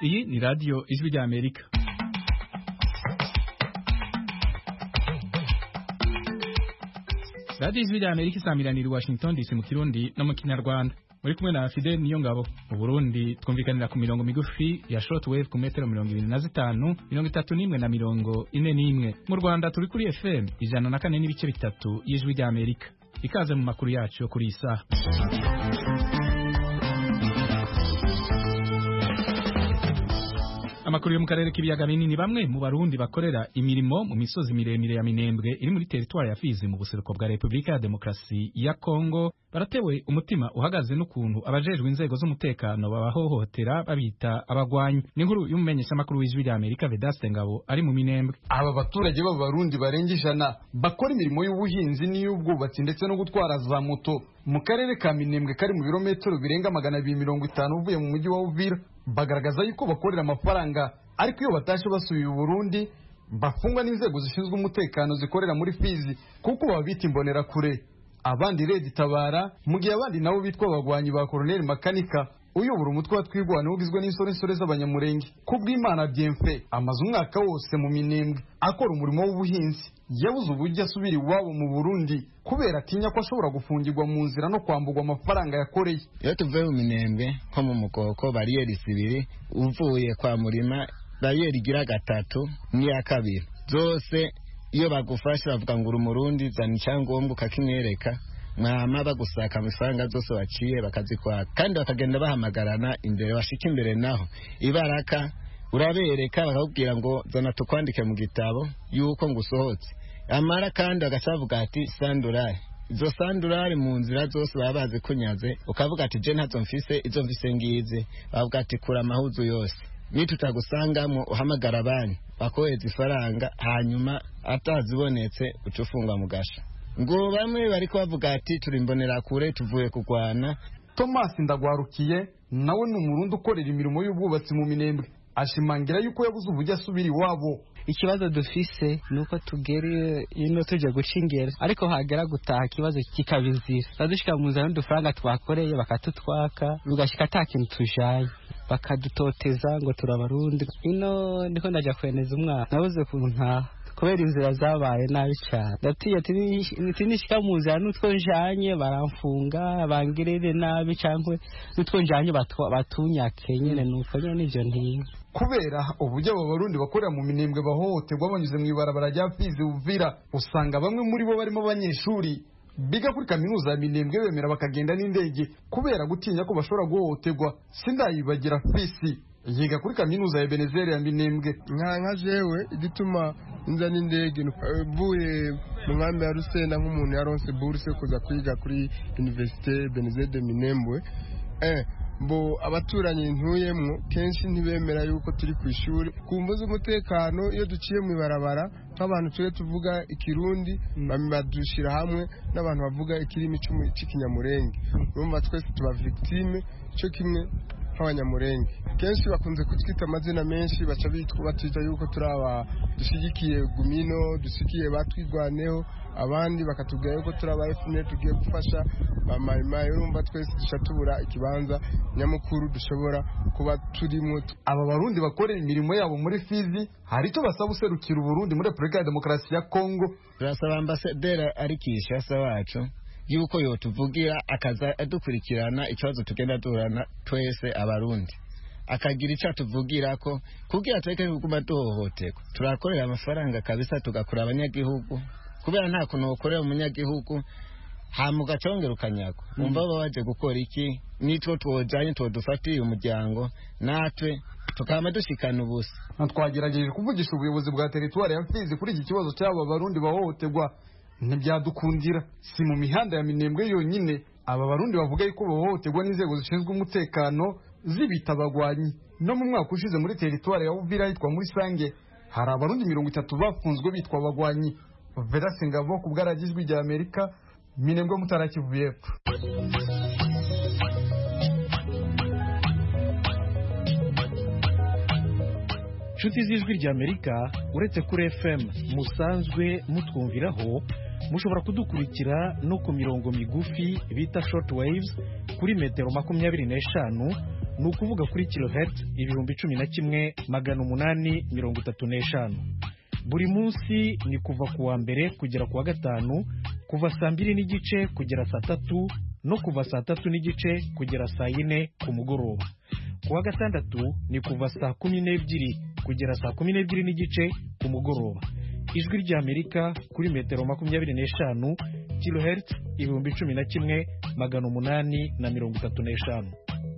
iyi ni radiyo ijwi rya amerika radiyo ijwi rya amerika isamiranira i washington dc mu kirundi no mu kinyarwanda muri kumwe na fidel niyo ngabo mu burundi twumvikanira ku mirongo migufi ya shortwave ku metero mirongo ibiri na zitanu mirongo itatu n'imwe na mirongo ine n'imwe mu rwanda turi kuri fm ijana na kane n'ibice bitatu y'ijwi rya amerika ikaze mu makuru yacu yo kuri iyi saha amakuru yo mu karere k'ibiyaga binini bamwe mu barundi bakorera imirimo mu misozi miremire ya minembwe iri muri teritwari ya fizi mu buseruko bwa repubulika ya demokarasi ya kongo baratewe umutima uhagaze n'ukuntu abajejwe inzego z'umutekano babahohotera babita abagwanyi n'inkuru y'umumenyeshamakuru w'ijwi rya amerika vedaste ngabo ari mu minembwe aba baturage b'abarundi barenga ijana bakora imirimo y'ubuhinzi n'iy'ubwubatsi ndetse no gutwara za moto mu karere ka minembwe kari mu birometero birenga magana abiri mirongo itanu uvuye mu mujyi wa uvira bagaragaza yuko bakorera amafaranga ariko iyo batashe basubiye Burundi bafungwa n'inzego zishinzwe umutekano zikorera muri Fizi kuko babita imbonerakure abandi Red Tabara mu gihe abandi nabo bitwa abagwanyi ba Colonel Makanika uyobora umutwe wa twigwana ugizwe n'insoresore z'abanyamurenge kubw'Imana Bienfait amaze umwaka wose mu minembwe akora umurimo w'ubuhinzi yabuze uburyo asubira iwabo mu Burundi kubera atinya ko ashobora gufungirwa mu nzira no kwambugwa amafaranga yakoreye iyo tuvuye mu minembwe nko mu mukoko bariyeri zibiri uvuye kwa murima bariyeri igira gatatu n'iya kabiri zose iyo bagufashe bavuga ngo uri umurundi zana icyangombwa ukakimwereka mwama bagusaka amafaranga zose waciye bakazikwaka kandi bakagenda bahamagarana imbere bashika imbere naho ibaraka urabereka bakakubwira ngo zana tukwandike mu gitabo yuko ngusohotse amara kandi bagaca bavuga ati sandurari izo sandurari mu nzira zose baba bazi kunyaze ukavuga ati je ntazo mfise izo mfise ngizi bavuga ati kura amahuzu yose nitutagusangamo uhamagara banki bakohereza ifaranga hanyuma atazibonetse uca ufungwa mu gasha ngo bamwe bari bavuga ati turi imbonerakure tuvuye kurwana Thomas Ndagwarukiye nawe ni umurundi ukorera imirimo y'ubwubatsi mu minembwe ashimangira yuko yabuze uburyo asubira iwabo ikibazo dufise nuko tugera ino tujya guca ingero ariko hagera gutaha ikibazo kikaba inzira badushika mu nzira n'udufaranga twakoreye bakatutwaka bigashika ata kintu tujaye bakadutoteza ngo turabarundi ino niko ndaja kweneza umwana nabuze ukuntu ntaha kubera inzira zabaye nabi cyane ndatiye tinishika mu nzira n'utwo njanye baramfunga bangirire nabi cyangwa n'utwo njanye batunyake nyene nuko nyene nivyo ntinya kubera uburyo aba barundi bakorera mu minembwe bahohoterwa banyuze mu ibarabara rya Fizi Uvira usanga bamwe muri bo barimo abanyeshuri biga kuri kaminuza ya minembwe bemera bakagenda n'indege kubera gutinya ko bashobora guhohoterwa sindayibagira fisi yiga kuri kaminuza ya Benezeri ya minembwe nka jewe igituma nza n'indege mvuye mu nkambi ya Rusenda nk'umuntu yaronse bourse kuza kwiga kuri Université Benezeri de Minembwe eh mbo abaturanyi ntuyemwo kenshi ntibemera yuko turi ku ishuri ku mvu z'umutekano iyo duciye mu ibarabara nk'abantu tujye tuvuga ikirundi badushira hamwe n'abantu bavuga ikirimi cy'ikinyamurenge urumva twese tuba victime cyo kimwe nk'abanyamurenge kenshi bakunze kutwita amazina menshi baca batwita yuko turi aba dushyigikiye gumino dushyigikiye batwirwaneho abandi bakatubwira yuko turi aba FNL tugiye gufasha bamayimayi urumva twese duca tubura ikibanza nyamukuru dushobora kuba turimo aba barundi bakorera imirimo yabo muri Fizi hari icyo basaba userukira Uburundi muri Repubulika ya Demokarasi ya Kongo turasaba ambasaderi ari Kinshasa wacu yuko yotuvugira akaza adukurikirana ikibazo tugenda duhorana twese abarundi akagira icyo atuvugira ko kugira tureke kuguma duhohoterwa turakorera amafaranga kabisa tugakura abanyagihugu kubera nta kuntu ukorera umunyagihugu hama ugacongera ukanyagwa wumva baba baje gukora iki nitwo twojanye twodufatiye umuryango natwe tukaba dushikana ubusa twagerageje kuvugisha ubuyobozi bwa teritwari ya Fizi kuri iki kibazo cy'aba barundi bahohoterwa ntibyadukundira si mu mihanda ya minembwe yonyine aba barundi bavuga yuko bahohoterwa n'inzego zishinzwe umutekano zibita abagwanyi no mu mwaka ushize muri teritwari ya Uvira hitwa muri Sange hari abarundi mirongo itatu bafunzwe bitwa abagwanyi Vedaste Ngabo ku bwaragijwi rya Amerika minembwe mutarakivuye epfo inshuti z'ijwi rya amerika uretse kuri fm musanzwe mutwumviraho mushobora kudukurikira no ku mirongo migufi bita short waves kuri metero makumyabiri n'eshanu ni ukuvuga kuri kilohertz ibihumbi cumi na kimwe magana umunani mirongo itatu n'eshanu buri munsi ni kuva ku wa mbere kugera ku wa gatanu kuva saa mbiri n'igice kugera saa tatu no kuva saa tatu n'igice kugera saa yine ku mugoroba ku wa gatandatu ni kuva saa kumi n'ebyiri kugera saa kumi n'ebyiri n'igice ku mugoroba ijwi ry'amerika kuri metero makumyabiri n'eshanu kilohertz ibihumbi cumi na kimwe magana umunani na mirongo itatu n'eshanu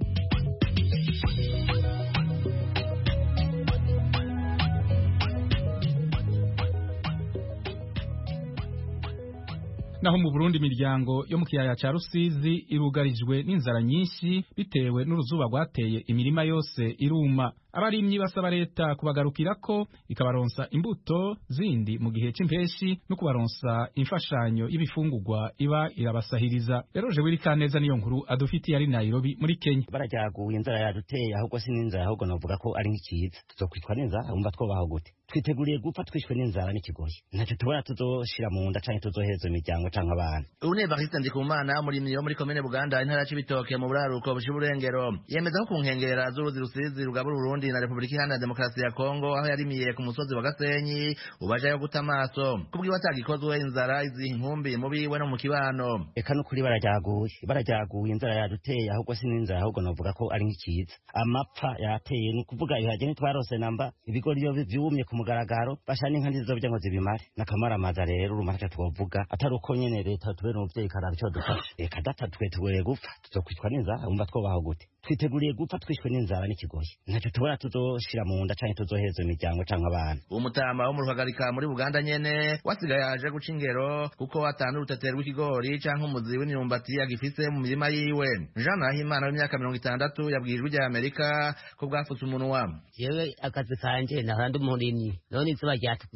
naho mu Burundi imiryango yo mu kiyaya ca Rusizi irugarijwe n'inzara nyinshi bitewe n'uruzuba rwateye imirima yose iruma abarimyi basaba leta kubagarukirako ikabaronsa imbuto zindi mu gihe c'impeshi no kubaronsa imfashanyo y'ibifungurwa iba irabasahiriza rero je wirikaneza niyo nkuru adufitiye ari Nairobi muri Kenya barajyaguye inzara yaduteye ahubwo si n'inzara ahubwo navuga ko ari nk'ikiza tuzokwitwa n'inzara wumva twobaho gute twiteguriye gupfa twishwe n'inzara n'ikigoyi ntacyo tubona tuzoshira mu nda canke tuzoheza imiryango canke abana ubu ni evariste ndikumana umurimyi wo muri komine buganda intara y'ibitoke mu buraruko busha uburengero yemeza ko ku nkengera z'uruzi rusizi rugabura urundi na repubulika iharanira demokarasi ya kongo aho yarimiye ku musozi wa gasenyi ubu ajayo guta amaso kubwiwe atagikozwe inzara iziha inkumbi mu biwe no mu kibano eka n'ukuri barajyaguye barajyaguye inzara yaduteye ahubwo si n'inzara ahubwo navuga ko ari nk'ikiza amapfa yateye ni ukuvuga ibiharage ntitwarose namba ibigori iyo vyumye ku mugaragaro basha n'inka ntizizobya ngo zibimare n'akamaramaza rero urumva ntacyo twovuga atari uko nyene leta tubere umuvyeyi karara ico dufasha reka data twe tugoye gupfa tuzokwitwa n'inzara wumva twobaho gute twiteguriye gupfa twishwe n'inzara n'ikigoyi ntacyo tubona tuzoshira mu nda canke tuzoheza imiryango canke abana umutama wo mu ruhagarika muri buganda nyene wasigaye aje guca ingero kuko atanu urutetero rw'ikigori canke umuzi w'imyumbati agifise mu mirima yiwe jean nahimana w'imyaka mirongo itandatu yabwiye ijwi rya amerika ko bwafutse umunwa yewe akazi kanje nahora ndi umurimyi none izuba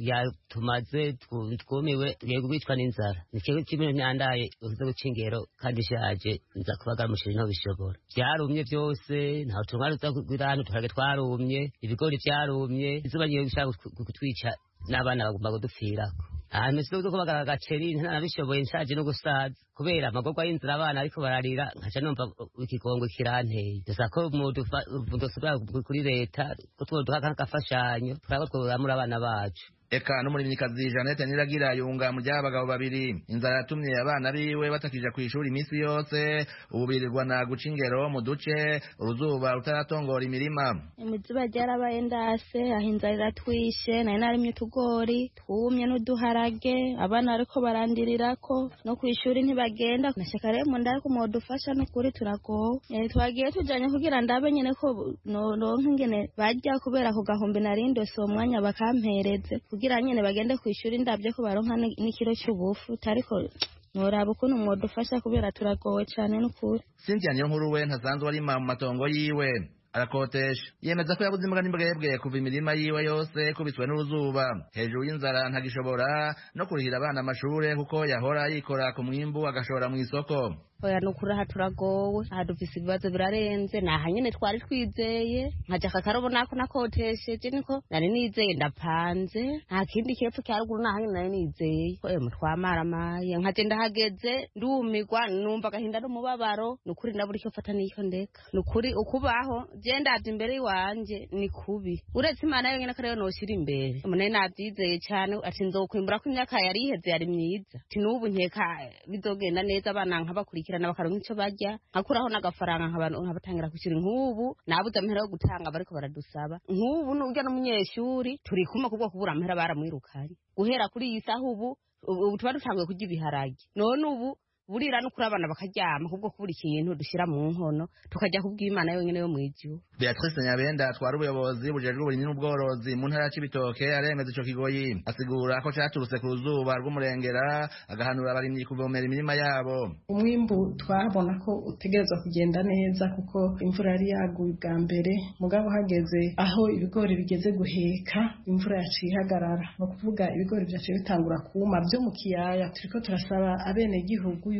ryatumaze twumiwe tugiye kubicwa n'inzara nikigo kimwe nyandaye uze guca ingero kandi ishaje nza kubagara umushiri no bishobora vyarumye vyose ntaho tumwari uza kugirana uturage twarumye ibigori vyarumye izuba rigiye gushaka kutwica n'abana bagomba kudupfirako ahantu sizo kubagara agaceri ntanabishoboye nshaje no gusaza kubera amagorwa y'inzira abana ariko bararira nkaca numva ikigongo kiranteye dusa ko dusubira kuri leta ko twoduha nk'agafashanyo turaba tworamura abana bacu eka n'umurimyikazi Jeannette Niragira yunga mu ry'abagabo babiri inzara yatumye abana biwe batakija ku ishuri iminsi yose ubu birirwa na guca ingero mu duce uruzuba rutaratongora imirima imizuba ryarabaye ndase aho inzara iratwishe nari narimye utugori twumye n'uduharage abana bariko barandirirako no ku ishuri ntibagenda nashaka rero mu ndari kumodufasha n'ukuri turagowe e, twagiye tujanye kugira ndabe nyene ko noronka ingene barya kubera ku gahumbi narindose uwo mwanya bakampereze kugira nyene bagende ku ishuri ndabye ko baronka n'ikiro cy'ubufu ariko ntoraba ukuntu mwodufasha kubera turagowe cane n'ukuri Cynthia niyo nkuru we ntasanzwe arima mu matongo yiwe arakotesha yemeza ko yabuze imbwa n'imbwebwe kuva imirima yiwe yose kubiswe n'uruzuba hejuru y'inzara ntagishobora no kurihira abana amashure kuko yahora yikora ku mwimbu agashora mu isoko oya nukuri aha turagowe aha dufise ibibazo birarenze naha nyene twari twizeye nkaja aka karobo nako nakotesheje niko nari nizeye ndapanze nta kindi kepfo cya ruguru naha nyene nari nizeye emu twamaramaye nkaje ndahageze ndumirwa numva agahinda n'umubabaro nukuri ndabura icyo fata n'icyo ndeka nukuri ukubaho je ndaje imbere iwanje ni kubi uretse imana yonyene ko ariyo noshira imbere umuntu navyizeye cane ati nzokwimbura ko imyaka yari iheze yari myiza ati n'ubu nkeka bizogenda neza abana nkabakurikira bakurikirana bakaronka ico barya nkakuraho n'agafaranga nkabatangira kwishyura nk'ubu nabuze amahera yo gutanga bariko baradusaba nk'ubu n'urya n'umunyeshuri turi kumwe kubwo kubura amahera baramwirukanye guhera kuri iyi saha ubu ubu tuba dutanguye kurya ibiharage none ubu burira no kuri abana bakaryama kubwo kubura ikintu dushyira mu nkono tukajya kubwira imana yonyine yo mu ijuru beatrice nyabenda atwara ubuyobozi bujejwe uburimyi n'ubworozi mu ntara y'ibitoke aremeza ico kigoyi asigura ko caturutse ku ruzuba rw'umurengera agahanura abarimyi kuvomera imirima yabo umwimbu twabona ko utegerezwa kugenda neza kuko imvura yari yaguye ubwa mbere mugabo hageze aho ibigori bigeze guheka imvura yaciye ihagarara ni ukuvuga ibigori vyaciye bitangura kuma vyo mu kiyaya turiko turasaba abenegihugu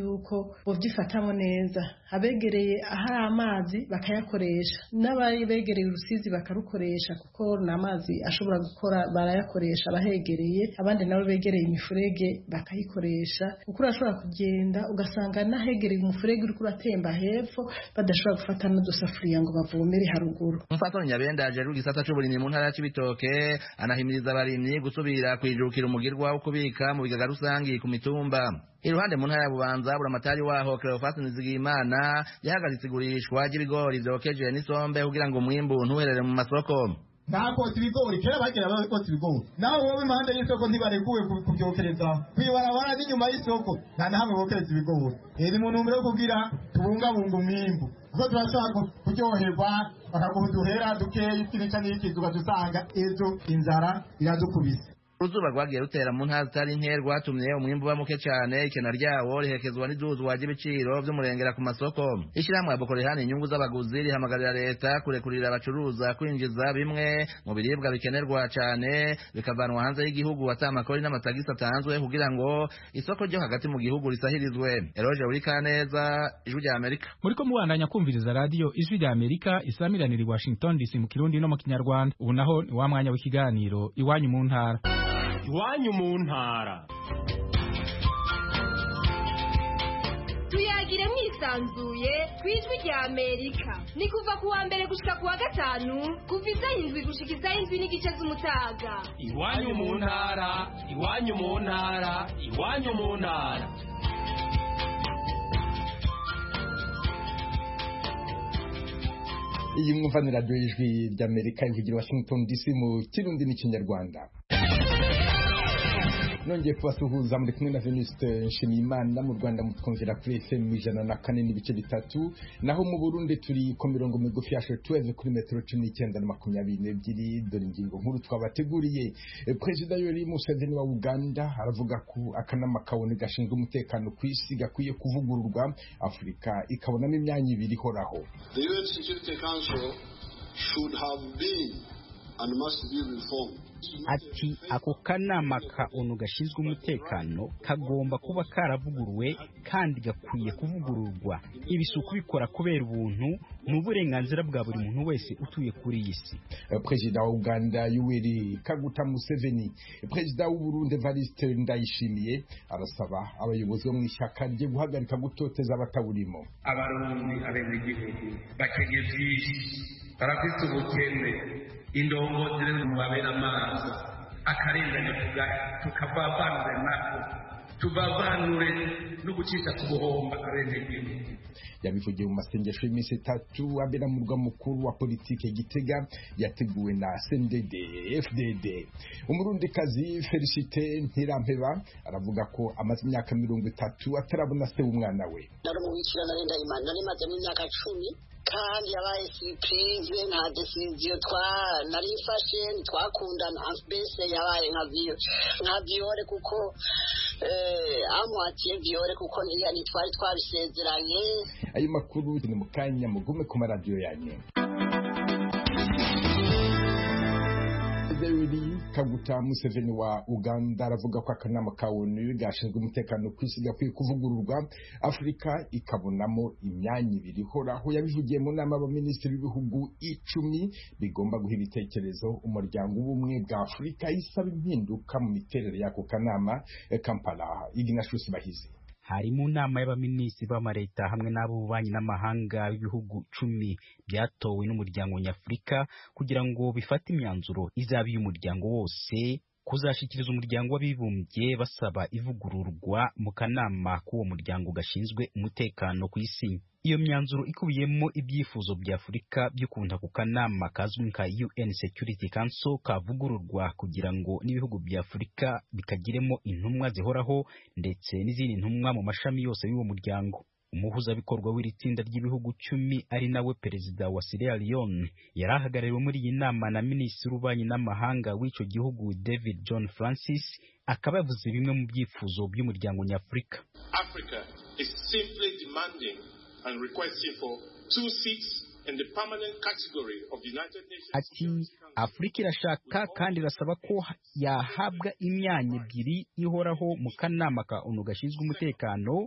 yuko bovyifatamo neza abegereye ahari amazi bakayakoresha n'ababegereye urusizi bakarukoresha kuko ni amazi ashobora gukora barayakoresha abahegereye abandi nabo begereye imifurege bakayikoresha kuko urashobora kugenda ugasanga n'ahegereye umufurege uriko uratemba hepfo badashobora gufata n'udusafuriya ngo bavomere haruguru umupfasoni nyabenda ajejwe igisata c'uburimyi mu ntara ya cibitoke anahimiriza abarimyi gusubira kwijukira umugirwa wo kubika mu bigaga rusangi ku mitumba iruhande mu ntara ya bubanza buramatari waho cleofas nizigiyimana yahagaritse igurishwa ry'ibigori vyokeje n'isombe kugira ngo umwimbu ntuherere mu masoko bakotsa ibigori kera bagira bakotsa ibigori naho wowe impande y'isoko ntibarekuwe kubyokereza kwibarabara n'inyuma y'isoko nta na hamwe bokereza ibigori iri mu ntumbero yo kugira tubungabunga umwimbu kuko turashobora kuryoherwa bakaguha uduhera dukeya ikinica n'ikizi ugasanga ejo inzara iradukubise uruzuba rwagiye rutera mu ntara zitari nke rwatumye umwimbu uba muke cyane ikena ryawo rihekezwa n'iduzwa ry'ibiciro vy'umurengera ku masoko ishyirahamwe boko rihana inyungu z'abaguzi rihamagarira leta kurekurira abacuruza kwinjiza bimwe mu biribwa bikenerwa cyane bikavanwa hanze y'igihugu ata amakori n'amatagisi atanzwe kugira ngo isoko ryo hagati mu gihugu risahirizwe eroje uri kaneza ijwi rya amerika muriko mubandanya kumviriza radiyo ijwi rya amerika isamiranira i washington dc mu kirundi no mu kinyarwanda ubu naho ni wa mwanya w'ikiganiro iwanyu mu ntara iwanyu mu ntara tuyagire mwisanzuye ku ijwi rya amerika ni kuva ku wa mbere gushika ku wa gatanu kuva isaha indwi gushika isaha indwi n'igice z'umutaga iwanyu mu ntara iwanyu mu ntara iwanyu mu ntara iyi mwumva ni radiyo y'ijwi ry'amerika ivugira washington dc mu kirundi n'ikinyarwanda nongeye kubasuhuza muri kumwe na Venuste Nshimiyimana mu Rwanda mutwumvira kuri FM ijana na kane n'ibice bitatu naho mu Burundi turi ku mirongo migufi ya shortwave kuri metero cumi n'icyenda na makumyabiri n'ebyiri dore ingingo nkuru twabateguriye Perezida Yoweri Museveni wa Uganda aravuga ko akanama kabone gashinzwe umutekano ku isi gakwiye kuvugururwa Afurika ikabonamo imyanya ibiri ihoraho The UN Security Council should have been and must be reformed ati ako kanama ka onu gashinzwe umutekano kagomba kuba karavuguruwe kandi gakwiye kuvugururwa ibi si ukubikora kubera ubuntu ni uburenganzira bwa buri muntu wese utuye kuri iyi si perezida wa uganda yoweri kaguta museveni perezida w'uburundi evariste ndayishimiye arasaba abayobozi bo mu ishyaka rye guhagarika gutoteza abatawurimo abarundi abenegihugu bakenye byinshi barafite ubukene indongozi rero mubabera amaso akarengane tukavavanure nako tuvavanure no gucisha ku buhomba abenegihugu yabivugiye mu masengesho y'iminsi itatu abera mu murwa mukuru wa politike gitega yateguwe na CNDD FDD umurundikazi Felicite Ntirampeba aravuga ko amaze imyaka mirongo itatu atarabona se w'umwana we nari umubikira nari ndayimana nari maze n'imyaka cumi kandi yabaye surprise nta decision twa nari mfashe ntitwakundana mbese yabaye nka viyo nka viyore kuko eh, amwatiye viyore kuko ntitwari twabisezeranye ayo makuru ni mu kanya mugume ku maradiyo yanyu Yoweri Kaguta Museveni wa Uganda aravuga ko akanama ka ONU gashinzwe umutekano ku isi gakwiye kuvugururwa Afurika ikabonamo imyanya ibiri ihoraho yabivugiye mu nama y'abaminisitiri b'ibihugu icumi bigomba guha ibitekerezo umuryango w'ubumwe bwa Afurika isaba impinduka mu miterere y'ako kanama Kampala Ignatius Bahizi hari mu nama y'abaminisitiri b'amareta hamwe n'ab'ububanyi n'amahanga b'ibihugu cumi byatowe n'umuryango nyafurika kugira ngo bifate imyanzuro izaba iy'umuryango wose kuzashyikiriza umuryango w'abibumbye basaba ivugururwa mu kanama k'uwo muryango gashinzwe umutekano ku isi iyo myanzuro ikubiyemo ibyifuzo bya afurika by'ukuntu ako kanama kazwi nka un security council kavugururwa kugira ngo n'ibihugu bya afurika bikagiremo intumwa zihoraho ndetse n'izindi ntumwa mu mashami yose y'uwo muryango umuhuzabikorwa w'iri tsinda ry'ibihugu cumi ari nawe perezida wa Sierra Leone yari ahagarariwe muri iyi nama na minisitiri w'ububanyi n'amahanga w'icyo gihugu David John Francis akaba yavuze bimwe mu byifuzo by'umuryango nyafurika Africa is simply demanding and requesting for two seats in the permanent category of the United Nations. ati afurika irashaka kandi irasaba ko yahabwa imyanya ebyiri ihoraho mu kanama ka onu gashinzwe umutekano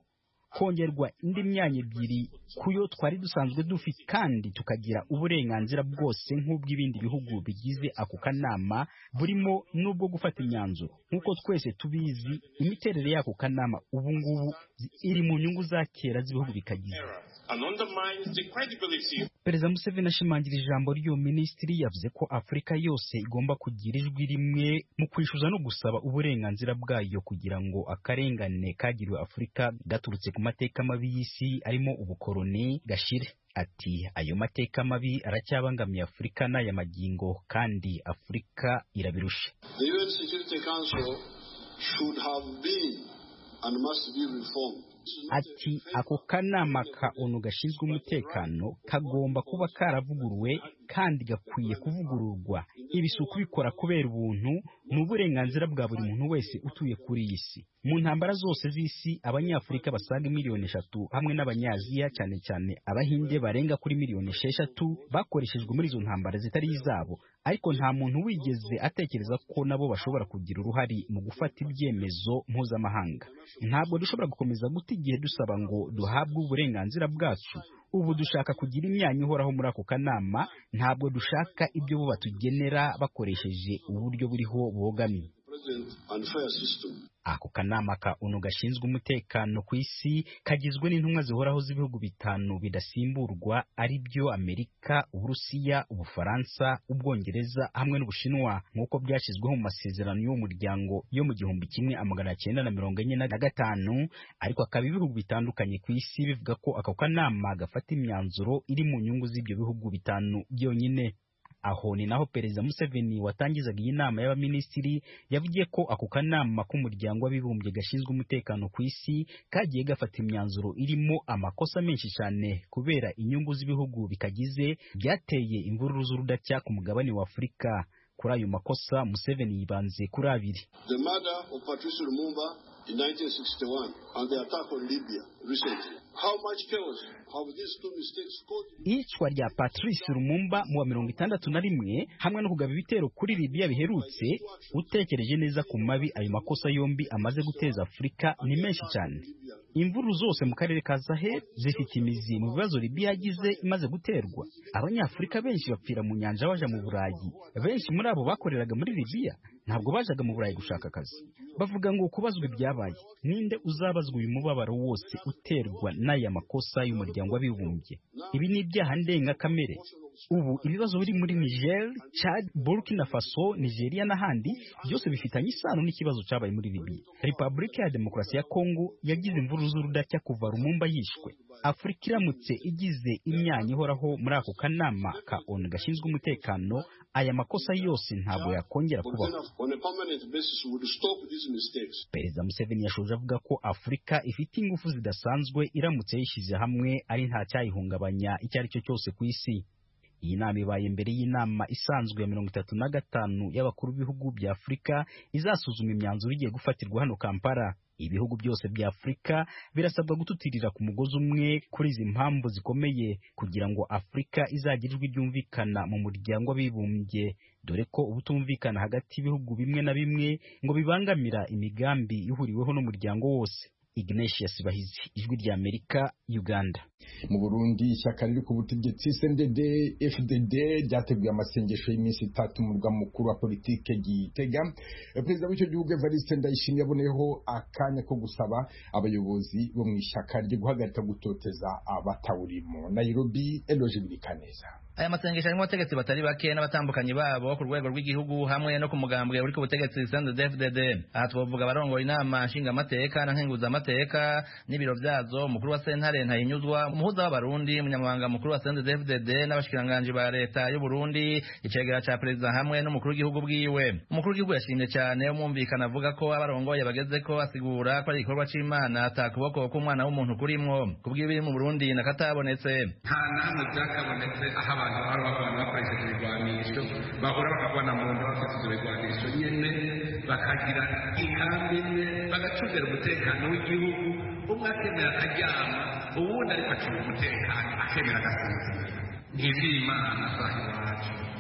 kongerwa indi myanya ebyiri ku yo twari dusanzwe dufite kandi tukagira uburenganzira bwose nk'ubw'ibindi bihugu bigize ako kanama burimo n'ubwo gufata imyanzuro nk'uko twese tubizi imiterere y'ako kanama ubu ngubu iri mu nyungu za kera z'ibihugu bikagize and undermines the credibility perezida museveni ashimangira ijambo ry'uwo minisitiri yavuze ko afurika yose igomba kugira ijwi rimwe mu kwishyuza no gusaba uburenganzira bwayo kugira ngo akarengane kagiriwe afurika gaturutse ku mateka mabi y'isi arimo ubukoroni gashire ati ayo mateka mabi aracyabangamiye afurika n'aya magingo kandi afurika irabirusha The UN Security Council should have been and must be reformed. ati ako kanama ka onu gashinzwe umutekano kagomba kuba karavuguruwe kandi gakwiye kuvugururwa ibi si ukubikora kubera ubuntu ni uburenganzira bwa buri muntu wese utuye kuri iyi si mu ntambara zose z'isi abanyafurika basaga miliyoni eshatu hamwe n'abanyaziya cyane cyane abahinde barenga kuri miliyoni esheshatu bakoreshejwe muri izo ntambara zitari izabo ariko nta muntu wigeze atekereza ko nabo bashobora kugira uruhare mu gufata ibyemezo mpuzamahanga ntabwo dushobora gukomeza guta igihe dusaba ngo duhabwe uburenganzira bwacu ubu dushaka kugira imyanya ihoraho muri ako kanama ntabwo dushaka ibyo bo batugenera bakoresheje uburyo buriho bogamye President and fair system. ako kanama ka onu gashinzwe umutekano ku isi kagizwe n'intumwa zihoraho z'ibihugu bitanu bidasimburwa ari byo amerika uburusiya ubufaransa ubwongereza hamwe n'ubushinwa nk'uko byashyizweho mu masezerano y'uwo muryango yo mu gihumbi kimwe amagana cyenda na mirongo enye na gatanu ariko akaba ibihugu bitandukanye ku isi bivuga ko ako kanama gafata imyanzuro iri mu nyungu z'ibyo bihugu bitanu byonyine aho ni naho perezida museveni watangizaga iyi nama y'abaminisitiri yavugiye ko ako kanama k'umuryango w'abibumbye gashinzwe umutekano ku isi kagiye gafata imyanzuro irimo amakosa menshi cyane kubera inyungu z'ibihugu bikagize byateye imvururu z'urudacya ku mugabane wa afurika kuri ayo makosa museveni yibanze kuri abiri The murder of Patrice Lumumba in 1961 and the attack on Libya recently. How much chaos have these two mistakes caused? iyicwa rya patrice lumumba mu wa mirongo itandatu na rimwe hamwe no kugaba ibitero kuri libiya biherutse utekereje neza ku mabi ayo makosa yombi amaze guteza afurika ni menshi cyane imvururu zose mu karere ka sahel zifite imizi mu bibazo libiya yagize imaze guterwa abanyafurika benshi bapfira mu nyanja baja mu burayi benshi muri abo bakoreraga muri libiya ntabwo bajaga mu burayi gushaka akazi bavuga ngo kubazwa ibyabaye ninde uzabazwa uyu mubabaro wose uterwa n'aya makosa y'umuryango w'abibumbye ibi ni ibyaha ndengakamere ubu ibibazo biri muri niger chad burkina faso nigeria n'ahandi byose bifitanye isano n'ikibazo cyabaye muri libiya repubulika ya demokarasi ya kongo yagize imvururu z'urudacya kuva rumumba yishwe afurika iramutse igize imyanya ihoraho muri ako kanama ka onu gashinzwe umutekano aya makosa yose ntabwo yakongera kubaho On a permanent basis would stop these mistakes. perezida museveni yashoje avuga ko afurika ifite ingufu zidasanzwe iramutse yishyize hamwe ari nta cyayihungabanya icyo ari cyo cyose ku isi iyi nama ibaye mbere y'inama isanzwe ya mirongo itatu na gatanu y'abakuru b'ibihugu bya afurika izasuzuma imyanzuro igiye gufatirwa hano kampala ibihugu byose bya afurika birasabwa gututirira ku mugozi umwe kuri izi mpamvu zikomeye kugira ngo afurika izagire ijwi ryumvikana mu muryango w'abibumbye dore ko ubutumvikana hagati y'ibihugu bimwe na bimwe ngo bibangamira imigambi ihuriweho n'umuryango wose Ignatius Bahizi ijwi rya Amerika Uganda mu Burundi ishyaka riri ku butegetsi CNDD FDD ryateguye amasengesho y'iminsi itatu mu murwa mukuru wa politike Gitega perezida w'icyo gihugu Evariste Ndayishimiye yaboneyeho akanya ko gusaba abayobozi bo mu ishyaka rye guhagarika gutoteza abatawurimo Nairobi Eloge Birikaneza aya masengesho arimo abategetsi batari bake n'abatambukanyi babo ku rwego rw'igihugu hamwe no ku mugambwe uri ku butegetsi CNDD-FDD aha twavuga abarongoye inama nshingamateka na nkenguzamateka n'ibiro byazo umukuru wa sentare ntayinyuzwa umuhuza w'abarundi umunyamabanga mukuru wa CNDD-FDD n'abashikiranganji ba leta y'u Burundi icegera ca perezida hamwe n'umukuru w'igihugu bwiwe umukuru w'igihugu yashimye cyane umwumvikana avuga ko abarongoye bageze ko asigura ko ari igikorwa c'imana ata kuboko k'umwana w'umuntu kurimwo kubw'ibiri mu Burundi nakatabonetse nta namwe byakabonetse aho abantu bahora barwana bakoresheje ibigwanisho bahora bakagwana mu nda bafite ibyo bigwanisho nyene bakagira inkambi imwe bagacungira umutekano w'igihugu umwe akemera akaryama uwundi ariko acunga umutekano akemera agasinzira ntivy'imana saha iwacu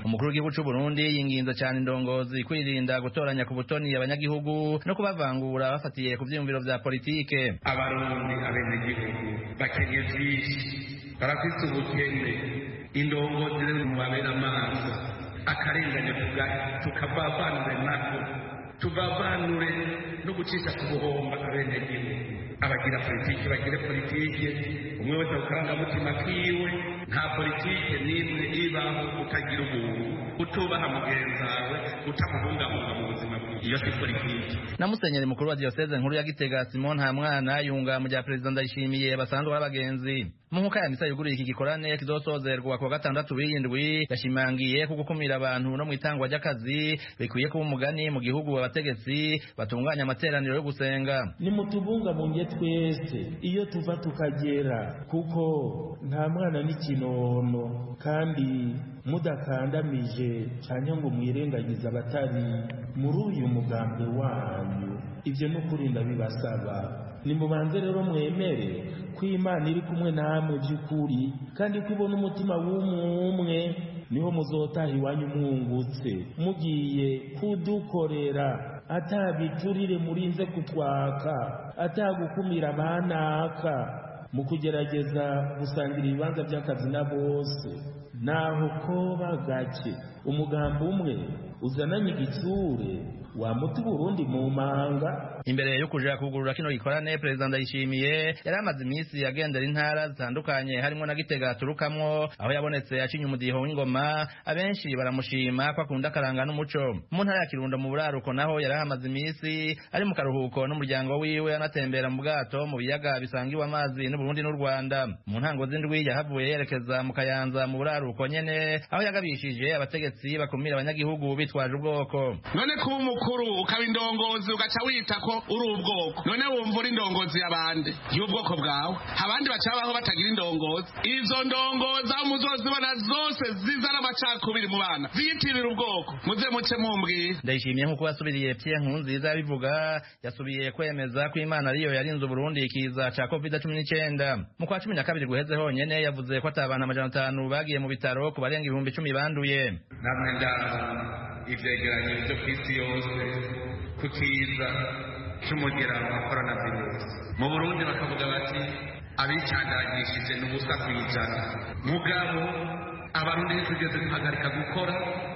umukuru w'igihugu c'u Burundi yinginze cyane indongozi kwirinda gutoranya ku butoni abanyagihugu no kubavangura bafatiye ku vyiyumviro vya politike abarundi abenegihugu bakenye vyinshi barafise ubukene indongozi rero mubabera amaso akarengane tukavavanure nako tuvavanure no gucisha ku buhomba abenegihugu abagira politiki bagire politiki umwe wese ku karangamutima kiwe nta politiki n'imwe ibaho utagira ubuntu utubaha mugenzi wawe utamubungabunga mu buzima bwiwe iyo si politiki na musenyeri mukuru wa diyoseze nkuru ya gitega simon ntamwana yunga mu bya perezida ndayishimiye basanzwe b'abagenzi mu nkuka ya misa yuguruye iki gikorane kizosozerwa ku wa gatandatu w'indwi yashimangiye ko gukumira abantu no mu itangwa ry'akazi bikwiye kuba umugani mu gihugu abategetsi batunganya amateraniro yo gusenga nimutubungabunge twese iyo tuva tukagera kuko nta mwana n'ikinono kandi mudakandamije cyane ngo mwirengagize abatari muri uyu mugambi wanyu ibyo ni ukuri ndabibasaba nimubanze rero mwemere ko imana iri kumwe namwe by'ukuri kandi ko ibona umutima w'umwe niho muzotaha iwanyu mwungutse mugiye kudukorera atabiturire murinze kutwaka atagukumira abanaka mu kugerageza gusangira ibibanza by'akazi na bose naho koba gake umugambi umwe uzananye igitsure wamuta uburundi mu manga imbere yo kuja kugurura kino gikorane perezida ndayishimiye yari amaze iminsi agendera intara zitandukanye harimo na gitega aturukamwo aho yabonetse acinye umudiho w'ingoma abenshi baramushima ko akunda akaranga n'umuco mu ntara ya kirundo mu buraruko naho yari ahamaze iminsi ari mu karuhuko n'umuryango wiwe anatembera mu bwato mu biyaga bisangiwe amazi n'uburundi n'u rwanda mu ntango z'indwi yahavuye yerekeza mu kayanza mu buraruko nyene aho yagabishije abategetsi bakumira abanyagihugu bitwaje ubwoko none kuba umukuru ukaba indongozi ugaca wita ko uri ubwoko none wumva uri indongozi y'abandi y'ubwoko bwawe abandi baca babaho batagira indongozi izo ndongozi aho muzozibona zose zizana amacakubiri mu bana ziyitirira ubwoko muze muce mumbwira ndayishimiye nk'uko yasubiriye Pierre Nkurunziza yabivuga yasubiye kwemeza ko Imana ariyo yarinze Uburundi ikiza ca covid cumi n'icyenda mu kwa cumi na kabiri guheze honyene yavuze ko ata abantu amajana atanu bagiye mu bitaro ku barenga ibihumbi icumi banduye namwe ndaza ivyegeranyo vyo kw'isi yose ku kiza c'umugera wa coronavirus mu burundi bakavuga bati abicandagishije ni ubusa kw'ijana mugabo abarundi ntitugeze duhagarika gukora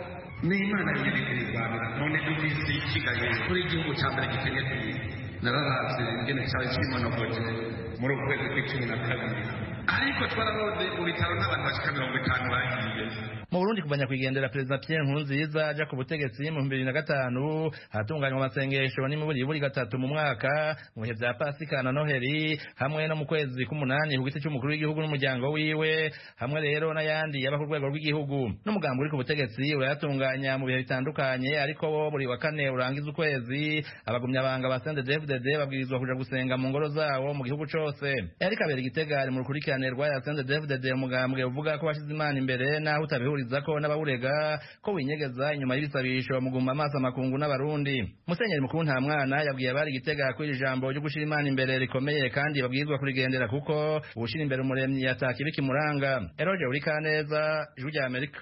n'imana yiyirikirizwanira none dufise ikigaye kuri igihugu ca mbere gikenye kw'isi nararavye ingene cawe cimonogoje muri uku kwezi kw'icumi na kabiri ariko twararoze mu bitaro n'abantu bashika mirongo itanu bagiye mu Burundi kuva nyakwigendera perezida Pierre Nkurunziza aja ku butegetsi mu bibiri na gatanu hatunganywa amasengesho n'imiburiburi gatatu mu mwaka mu bihe vya Pasika na Noheli hamwe no mu kwezi k'umunani ku giti c'umukuru w'igihugu n'umuryango wiwe hamwe rero n'ayandi yaba ku rwego rw'igihugu n'umugambi uri ku butegetsi urayatunganya mu bihe bitandukanye ariko wo buri wa kane urangiza ukwezi abagumyabanga ba CNDD-FDD babwirizwa kuja gusenga mu ngoro zawo mu gihugu cose Eric Kabera Igitega ari mu rukurikirane rwa ya CNDD-FDD umugambwe uvuga ko washize imana imbere naho utabihuriza ko n'abawurega ko winyegeza inyuma y'ibisabisho muguma amaso amakungu n'abarundi musenyeri mukuru nta mwana yabwiye abari igitega ko iri jambo ryo gushira imana imbere rikomeye kandi babwirizwa kurigendera kuko ubushira imbere umuremyi yatakibi kimuranga eroje uri kaneza ijwi rya amerika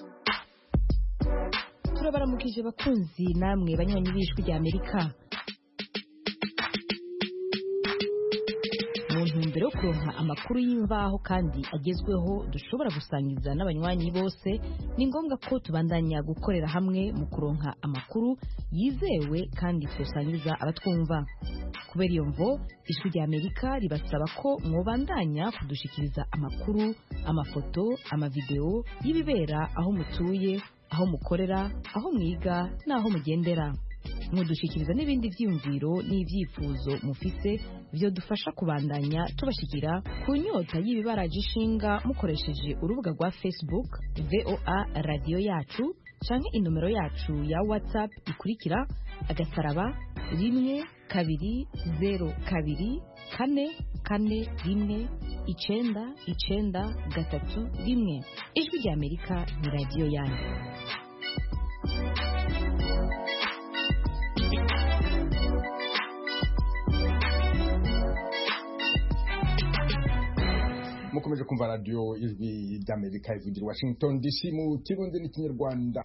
turabaramukije bakunzi namwe banywanyi b'ijwi rya amerika mu ntumbero yo kuronka amakuru y'imvaho kandi agezweho dushobora gusangiza n'abanywanyi bose ni ngombwa ko tubandanya gukorera hamwe mu kuronka amakuru yizewe kandi tusangiza abatwumva kubera iyo mvo ijwi rya amerika ribasaba ko mwobandanya kudushikiriza amakuru amafoto amavideo y'ibibera aho mutuye aho mukorera aho mwiga n'aho mugendera mudushikiriza n'ibindi byiyumviro n'ibyifuzo mufise byo dufasha kubandanya tubashikira ku nyota y'ibibaraje ishinga mukoresheje urubuga rwa facebook voa radiyo yacu canke inomero yacu ya whatsapp ikurikira agasaraba rimwe kabiri zero kabiri kane kane rimwe icenda icenda gatatu rimwe ijwi rya amerika ni radiyo yanyu mukomeje kumva radiyo ijwi ry'amerika ivugira washington dc mu kirundi n'ikinyarwanda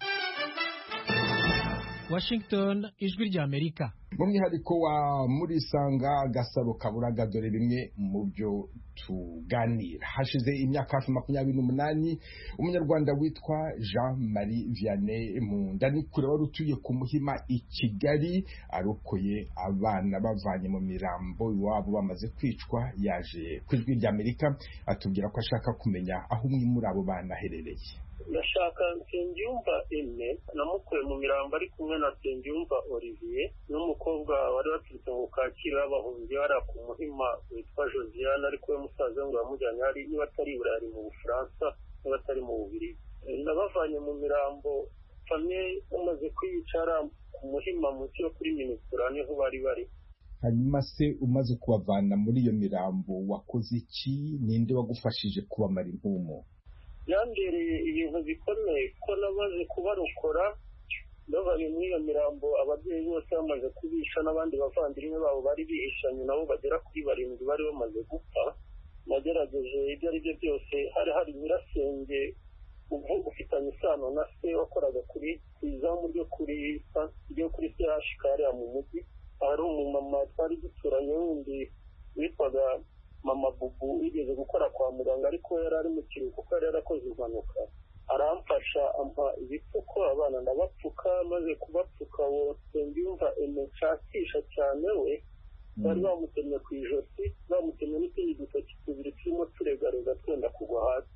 washington ijwi ry'amerika mu mwihariko wa murisanga gasaro kaburaga dore bimwe mu byo tuganira hashize imyaka hafi makumyabiri n'umunani umunyarwanda witwa jean marie vianney mundanikure wari utuye ku muhima i kigali arokoye abana bavanye mu mirambo iwabo bamaze kwicwa yaje ku ijwi ry'amerika atubwira ko ashaka kumenya aho umwe muri abo bana aherereye ndashaka nsengiyumva eme namukuye mu mirambo ari kumwe na nsengiyumva olivier n'umukobwa wari waturutse mu kacyiru y'abahunzi hariya ku muhima witwa josiane ariko we musaza we ngo yamujyanye hari niba atari i burayi mu bufaransa niba atari mu bubiri nabavanye mu mirambo famye bamaze kwiyicara ku muhima munsi yo kuri minisitira niho bari bari hanyuma se umaze kubavana muri iyo mirambo wakoze iki ninde wagufashije kubamara impumu byambereye ibintu bikomeye ko namaze kubarokora bavanye muri iyo mirambo ababyeyi bose bamaze kubisha n'abandi bavandimwe babo bari bihishanye nabo bagera kuri barindwi bari bamaze gupfa nagerageje ibyo ari byo byose hari hari nyirasenge ufitanye isano na se wakoraga kuri ku izamu ryo kuri ryo kuri chk hariya mu mujyi hari umumama twari duturanye wundi witwaga mama bubu wigeze gukora kwa muganga ariko yari ari mu kiruhuko kuko yari yarakoze impanuka aramfasha ampa ibipfuko abana ndabapfuka maze kubapfuka wose mbyumva nshakisha cyane we bari bamutemye ku ijosi bamutemye n'utundi dutoki tubiri turimo turegarega twenda kugwa hasi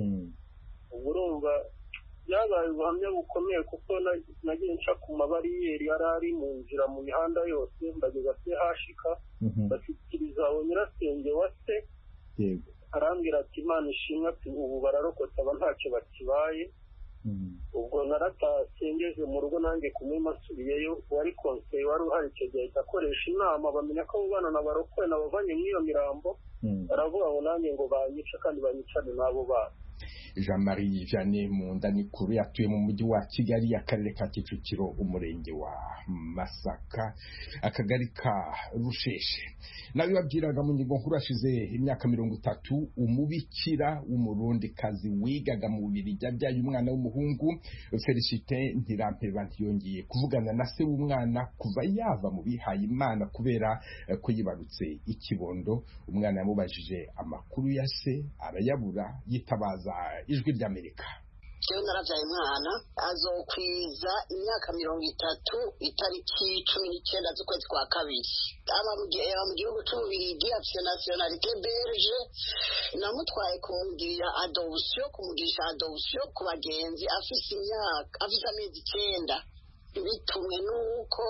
ubu urumva byabaye ubuhamya bukomeye kuko nagiye nca ku mabariyeri yari ari mu nzira mu mihanda yose mbageza se hashika bashyikiriza uwo nyirasenge wa se arambwira ati imana ishimwe ati ubu bararokotse aba ntacyo bakibaye ubwo naratashye ngeze mu rugo nanjye kumwima asubiyeyo uwari konseye wari uhari icyo gihe ahita akoresha inama bamenya ko abo bana nabarokoye nabavanye muri iyo mirambo baravuga ngo nanjye ngo banyice kandi banyicane n'abo bana jean marie vianney mundanikuru yatuye mu mujyi wa kigali akarere ka kicukiro umurenge wa masaka akagari ka rusheshe nawe babwiraga mu ngingo nkuru hashize imyaka mirongo itatu umubikira w'umurundikazi wigaga mu bubiri yabyaye umwana w'umuhungu felicite ntirampeba ntiyongeye kuvugana na se w'umwana kuva yava mu bihaye imana kubera ko yibarutse ikibondo umwana yamubajije amakuru ya se arayabura yitabaza ijwi ry'amerika jewe naravyaye umwana azokwiza imyaka mirongo itatu itariki cumi n'icyenda z'ukwezi kwa kabiri aba mu gihugu c'ububirigi afise nationalité belge namutwaye kumugirira adoption kumugirisha adoption ku bagenzi afise imyaka afise amezi icenda bitumwe n'uko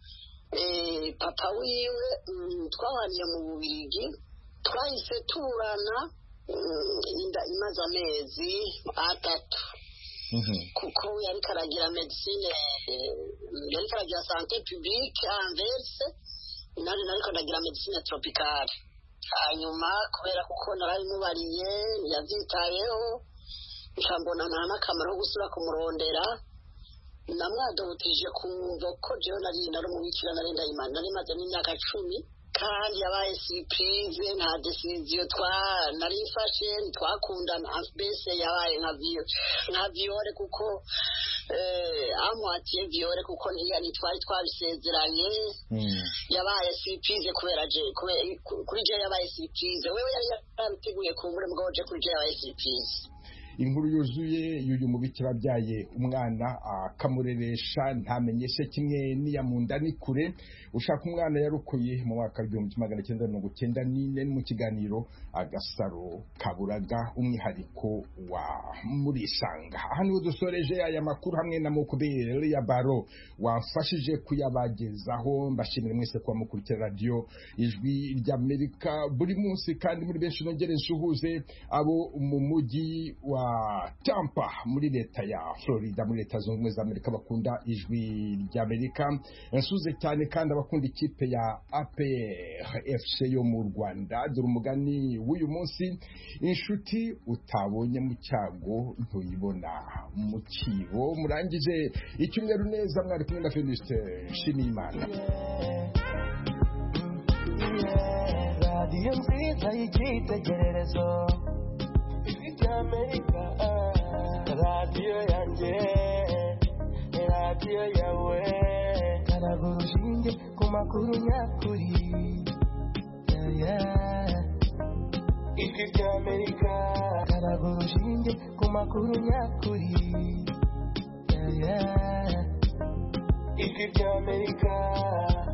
papa wiwe twabaniye mu bubirigi twahise tuburana inda imaze amezi atatu kuko yari karagira medicine yari karagira sante publique anverse nari nari karagira medicine tropicale hanyuma kubera kuko narabimubariye yabyitayeho nca mbona nta n'akamaro ko gusubira kumurondera namwadobutije kumva ko jewe nari nari umubikira nari ndayimana nari maze n'imyaka cumi kandi yabaye sipurize nta desiziyo twa nari mfashe twakundana mbese yabaye nka nka viyore kuko amwatiye viyore kuko ntiyari twari twabisezeranye yabaye sipurize kubera je kuri je yabaye sipurize wewe yari yarabiteguye ku muri mugabo je kuri je yabaye sipurize inkuru yuzuye y'uyu mubikira abyaye umwana akamureresha ntamenyeshe kimwe n'iya munda ni kure ushaka umwana yarukuye mu mwaka w'igihumbi kimwe magana cyenda mirongo cyenda n'ine mu kiganiro agasaro kaburaga umwihariko wa murisanga aha niho dusoreje aya makuru hamwe na mukubere ya baro wamfashije kuyabagezaho mbashimire mwese kuba mukurikira radiyo ijwi ry'amerika buri munsi kandi muri benshi nongere nsuhuze abo mu mujyi wa Tampa muri leta ya Florida muri leta zunze ubumwe za Amerika bakunda ijwi ry'Amerika nsuze cyane kandi abakunda ikipe ya APR FC yo mu Rwanda dore umugani w'uyu munsi inshuti utabonye mu cyago ntuyibona mu kibo murangije icyumweru neza mwari kumwe na Felicite Nshimiyimana radiyo nziza y'icyitegererezo ry'amerika radiyo yanjye radiyo yawe karaga urushinge ku makuru nyakuri Yeah, yeah. ijwi ry'amerika karaga urushinge ku makuru nyakuri Yeah, yeah. ijwi ry'amerika